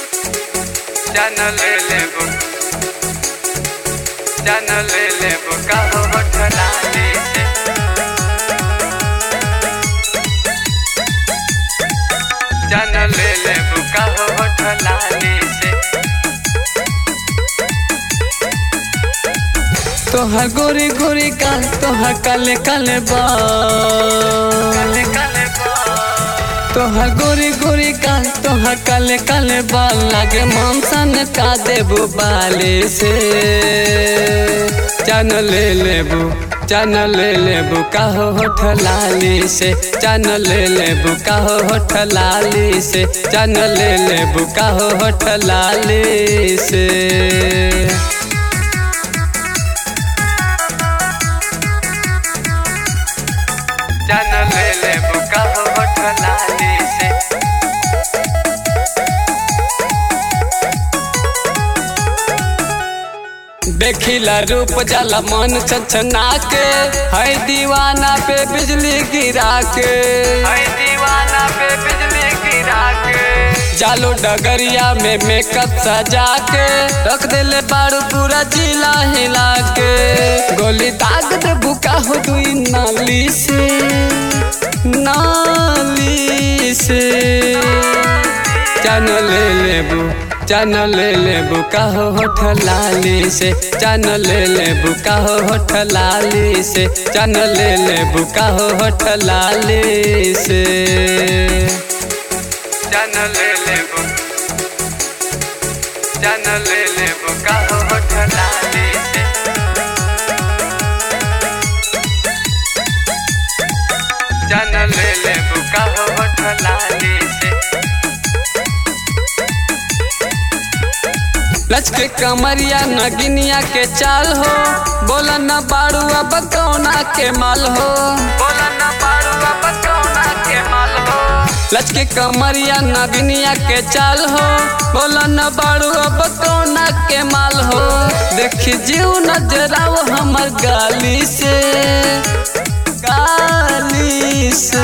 जान ले लेबो जान ले लेबो काहो होठलाली से जान ले लेबो काहो होठलाली से तोहर गोरी गोरी काल तोहर काले काले बाल काले काले बाल तोहर गोरी गोरी काल तोहर काले काले बाल लागे मामसन का देबू बाले से जान ले लेबू जान ले लेबू काहो होठ लाली से जान ले लेबू काहो होठ लाली से जान ले लेबू काहो होठ लाली से जान ले लेबो काहो होठलाली से देखिला रूप जाला मन छछना के है दीवाना पे बिजली गिरा के हाय दीवाना पे बिजली गिरा के जालो डगरिया में मेकअप सजा के रख देले बारू पूरा जिला हिला के गोली दाग दे बुका हो दुई नाली से नाली से जान ले लेबू जान ले लेबू काहो होठ लाली से जान ले लेबू काहो होठ लाली से जान ले लेबू काहो होठ लाली से जान ले लेबो जान ले लेबो काहो होठलाली से जान ले लेबो काहो होठलाली से लचके कमरिया नगिनिया के चाल हो बोला न बाड़ू अब कौना के माल हो बोला ना पारू अब कौना के माल हो लचके कमरिया नगिनिया के चाल हो बोला न बाड़ू अब कौना के माल हो देखी जीव नजराव हमर गाली से गाली से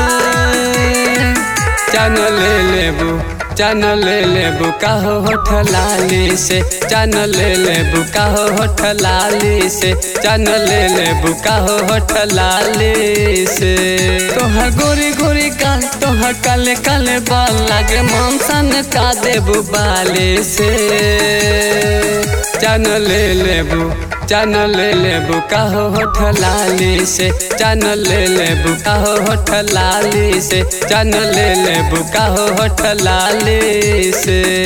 जान ले लेबू जान ले लेबू काहो होठ लाली से जान ले लेबू काहो होठ लाली से जान ले लेबू काहो होठ लाली से तोहर गोरी गोरी काल तोहर काले काले बाल लागे मामसन का देबू बाले से जान ले लेबू जान ले लेबू काहो होठ लाली से जान ले लेबू काहो होठ लाली से जान ले लेबू काहो होठ लाली से